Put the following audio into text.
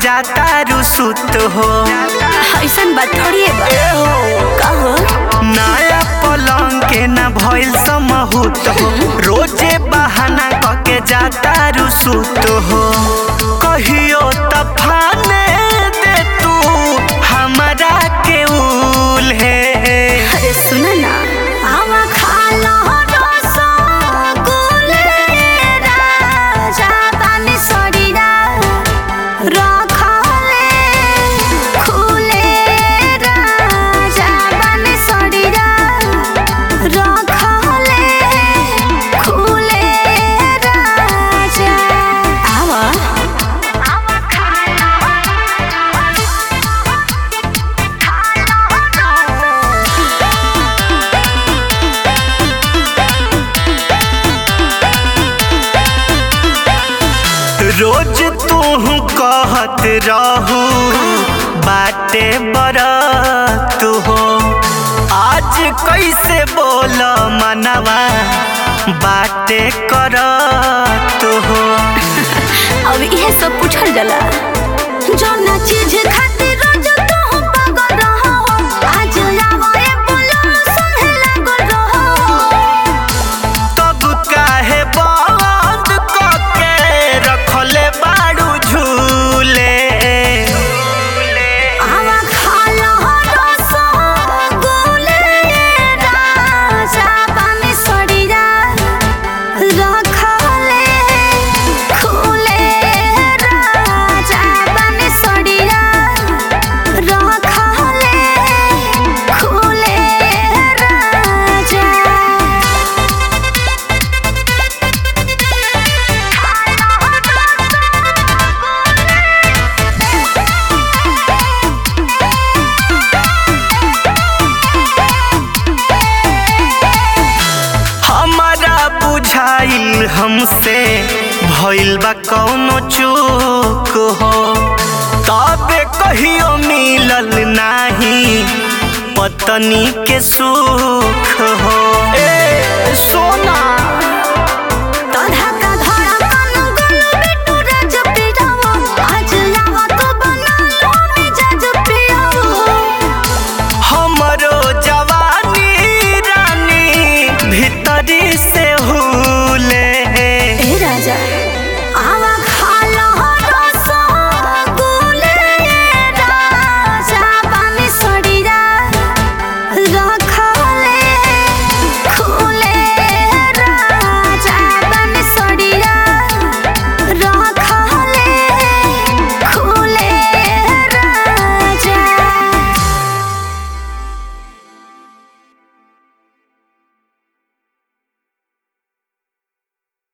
जाता रुसुत हो ऐसन बात थोड़ी है बा ए हो कहो नया पलंग के न भइल समहूत हो रोजे बहाना कके जाता रुसुत हो कहियो तफाने दे तू हमरा के उल है अरे सुन ना आवा खा लो रसगुल्ले राजा पानी सड़ीरा रखले खुले राजा पानी सड़ीरा रखले खुले राजा आवा आवा खा रोज तू कहत रहू बाटे बरत हो आज कैसे बोल मनवा बाटे करत हो अब इहे सब पूछल जाला जौना चीज खातिर रोज तू पागल रहो आज आवे बोलो संगे लागल रहो तब काहे बंद कके रखले बाड़ू झूले आवा खा लो रसगुल्ले राजा पानी सड़ीरा रखले खुले राजा पानी सड़ीरा रखले खुले राजा हमारा बुझाइल हमसे भइल बा कौनो चूक हो तबे कहियो मिलल नाही पत्नी के सुख हो ए सोना